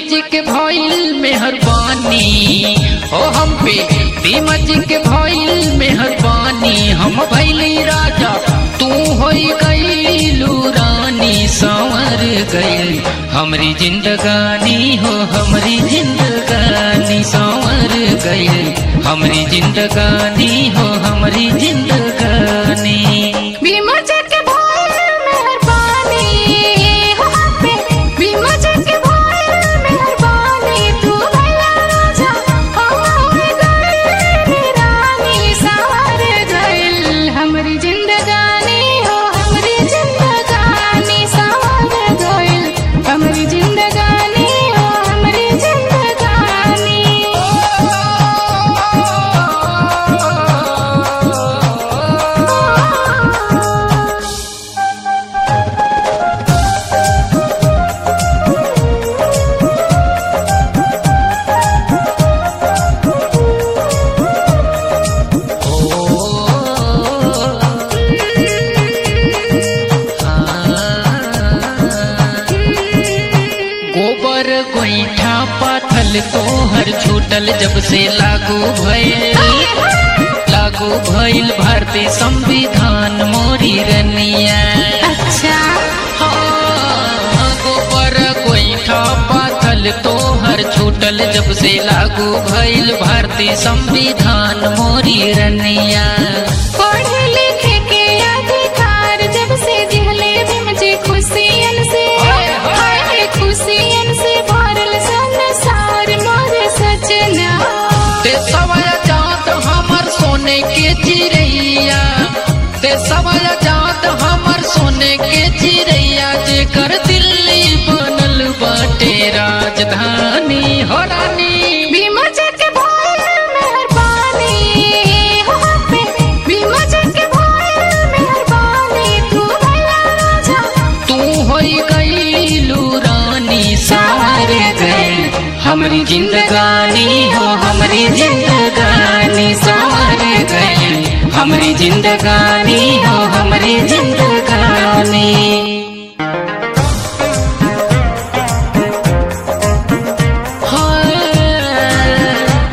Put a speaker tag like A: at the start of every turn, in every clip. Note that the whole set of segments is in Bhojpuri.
A: जी के भइल मेहरबानी ओ हम पे भीमा जी के भइल मेहरबानी हम भैली राजा तू होई गईलू रानी संवर गई हमरी जिंदगानी हो हमरी जिंदगानी संवर गई हमरी जिंदगानी हो हमरी जिंदगानी
B: भीमा जी के भइल मेहरबानी हो हम पे भीमा जी के भइल मेहरबानी तू भैया राजा हम होई गइल रानी संवर गइल हमरी जिंदगानी हो हमरी जिंदगानी संवर गइल हमरी जिंदगानी हो हमरी जिंदगानी
A: गोबर गोईठा पाथल तोहर छूटल जब से लागू भइल लागू भइल भारतीय संविधान मोरी रनिया
B: अच्छा
A: हाँ, गोबर गोईठा पाथल तोहर छूटल जब से लागू भइल भारतीय संविधान मोरी रनिया
B: पढ़े लिखे के अधिकार जब से दिहले भीम जी खुशियन से हाय खुशियन से भरल संसार मोर सजना
A: ते सवाया जात हमर सोने के चिड़ैया ते सवाया जात हमर सोने के चिड़ैया जेकर दिल्ली बनल बाटे राजधानी हो रानी
B: भीम जी के भइल मेहरबानी हो हम पे भीम जी के भइल मेहरबानी तू भैया राजा
A: तू होई गईलू रानी सार गई हमरी जिंदगानी हो हमरी जिंदगानी सार गई हमरी जिंदगानी हो हमरी जिंदगानी हाँ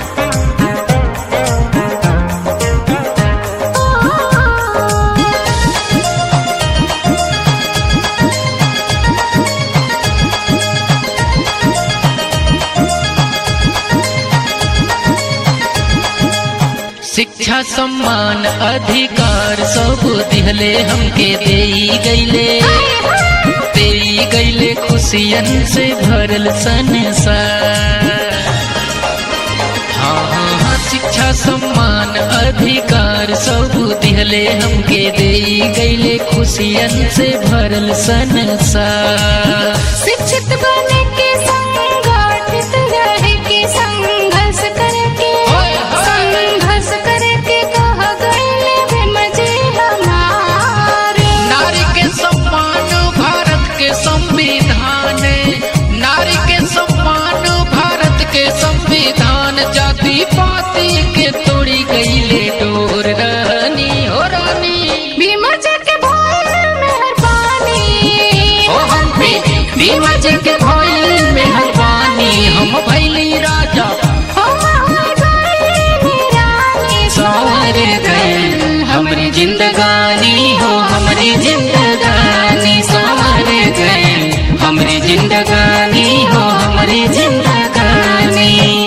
A: शिक्षा सम्मान अधिकार सब दिहले हमके देई गईले देई गईले खुशियन से भरल संसार हाँ हाँ हाँ शिक्षा सम्मान अधिकार सब दिहले हमके देई गईले खुशियन से भरल संसार
B: शिक्षित बने के संगठित रहे के संघर्ष करके
A: ओए होए।
B: संघर्ष करके कह गए भीम जी हमारे
A: नारी के सम्मान भारत के संविधान नारी के सम्मान भारत के संविधान जाति पाति के तोड़ी गईले डोर रानी हो रानी
B: भीम जी के भइल मेहरबानी
A: ओ हम पे भीमा जी के भइल मेहरबानी हम भैली राजा
B: हम होई गइल रानी
A: संवर गए हमरी जिंदगानी हो हमरी जिंदगानी संवर गए हमरी जिंदगानी हो हमरी जिंदगानी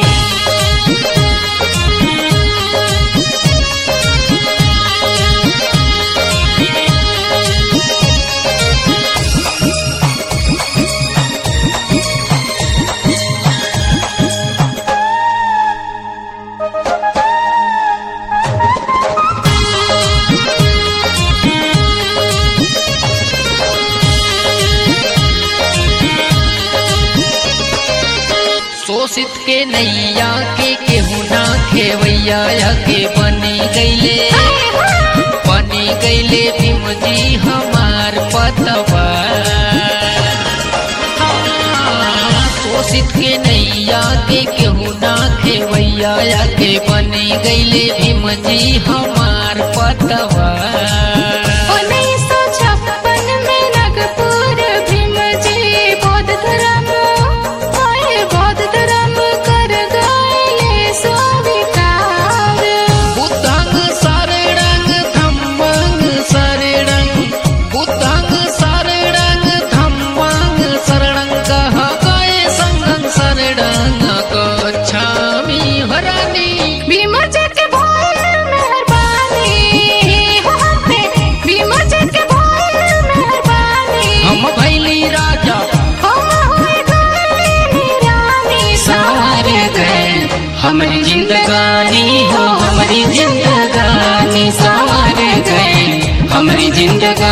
A: शोषित के नैया के केहू ना खेवैया या के बनी गईले बनी गईले भीम जी हमार पतवा हाँ, शोषित के नैया के केहू ना खेवैया या के बनी गईले भीम जी हमार पतवा
B: उन्नीस सौ छप्पन में नगपुर भीम जी बौद्ध धर्म आए
A: हमारी जिंदगानी हो हमारी जिंदगानी संवर गए हमारी जिंदगानी